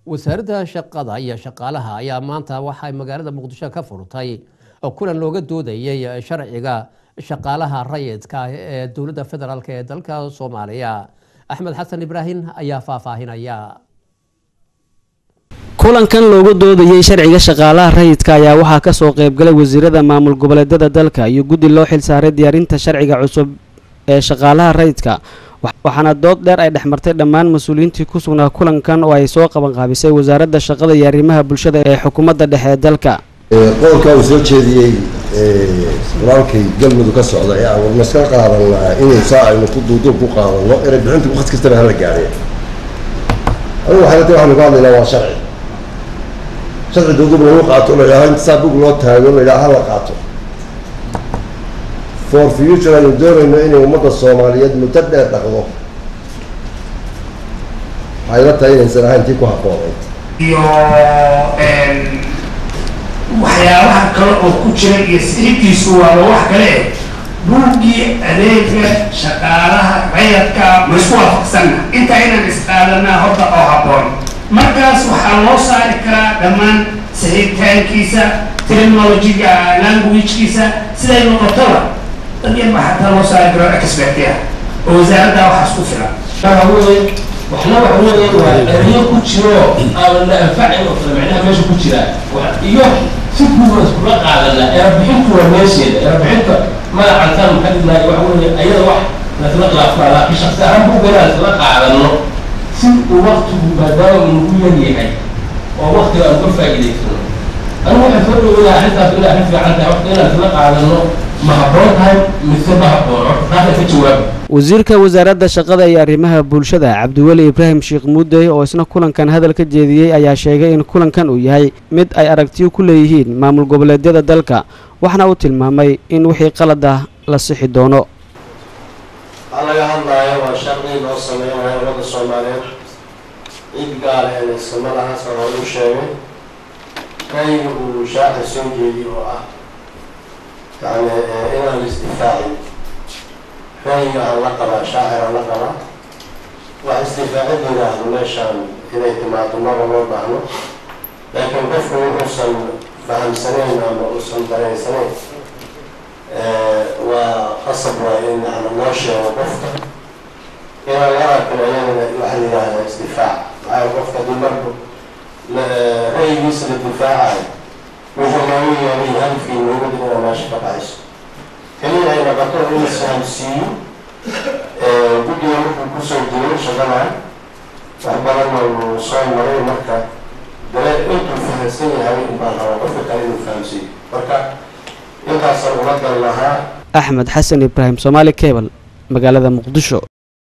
wasaaradda shaqada iyo shaqaalaha ayaa maanta waxay magaalada muqdisho ka furtay kulan looga doodayay sharciga shaqaalaha rayidka ee dowladda federaalk ee dalka soomaaliya axmed xasan ibraahim ayaa faahfaahinaya kulankan looga doodayay sharciga shaqaalaha rayidka ayaa waxaa kasoo qeybgalay wasiirada maamul goboleedyada dalka iyo guddi loo xilsaaray diyaarinta sharciga cusub ee shaqaalaha rayidka waxaana dood dheer ay dhexmartay dhammaan mas-uuliyiintii ku sugnaa kulankan oo ay soo qabanqaabisay wasaaradda shaqada iyo arrimaha bulshada ee xukuumadda dhexe ee dalka qodolka uu soo jeediyey walaalkay galmudug ka socda ee aan warmaska qaadan inay saa aynu ku duuduub ku qaadano inay bixinta waqti kastaba hala gaadheen anigu waxay lata waxaanu ka hadlaynaa waa sharci sharci duuduub lagu qaato la yidhaha inta saa bug loo taago la yidhaha hala qaato for future aynu doonayno inay ummadda soomaaliyeed muddo dheer dhaqdo waxay la tahay inaysan ahayn tii ku habboonayd iyo waxyaabaha kale oo ku jira iyo sixibkiisu waaba wax kale eh buuggii adeega shaqaalaha rayadka ma isku waafaqsanna intaa inaan isqaadanaa horta oo habboon markaas waxaa loo saari karaa dhammaan saxiibtaankiisa technologyga languagekiisa siday noqotoba dad yar baa xataa loo saari karo expertia oo wasaaradda waxaas ku filan waxna waxa weeyaan waa erayo ku jiro aan la anfacin oo kale macnaha meesha ku jira iyo si guud iskula qaadana erabixintu waa meesheeda erabixinta magacantan maxaa dhignaay waxa weeye ayada wax lasla khilaafaa laakiin shaksi ahaan buugana lasla qaadano si uu waktigu maadaama uu nagu yar yahay oo waktiga aan ka faa'iidaysano anigu waxaan soo dhaweeyaa arrintaas inay arrin fiican tahay waqti inaan isla qaadano ma habboon tahay mise ma habboon horta taasa ka jawaaba wasiirka wasaaradda shaqada iyo arrimaha bulshada cabdiweli ibraahim sheekh muudey oo isna kulankan hadal ka jeediyey ayaa sheegay in kulankan uu yahay mid ay aragtiyo ku leeyihiin maamul goboleedyada dalka waxna uu tilmaamay in wixii qalad ah la sixi doono waxaa laga hadlaayo waa sharci loo sameynayo ummadda soomaaliyeed cid gaar helaysa malahaas oo lagu sheegay rayga uu shaaxa soo jeediy oo ah yani inaan la isdifaacin rayga aan la qabaa shaacir aan la qabaa wax isdifaacid yidhaahdo meeshaan inay timaado maba loo baahno laakiin qofku wuxuusan fahamsanayn ama uusan dareensanayn waa qasab waay in yani loo sheego qofka inaan la arkin ayadana waxa la yidhahdaa isdifaac maxaa qofka haddii marku ra'yigiisa la difaacayo wuxuu loogu yeelay halkii muhiimada inaa meesha ka baxayso keliya ay noqoto in isfahamsiiyo guddiga wuxuu kusoo jiray shaqadan wax badanna uu soo maray marka dale intuu fahamsan yahay baan rabaa qofka kale inuu fahamsiiyo marka intaasaan ula gal lahaa axmed xasan ibraahim soomaali cable magaalada muqdisho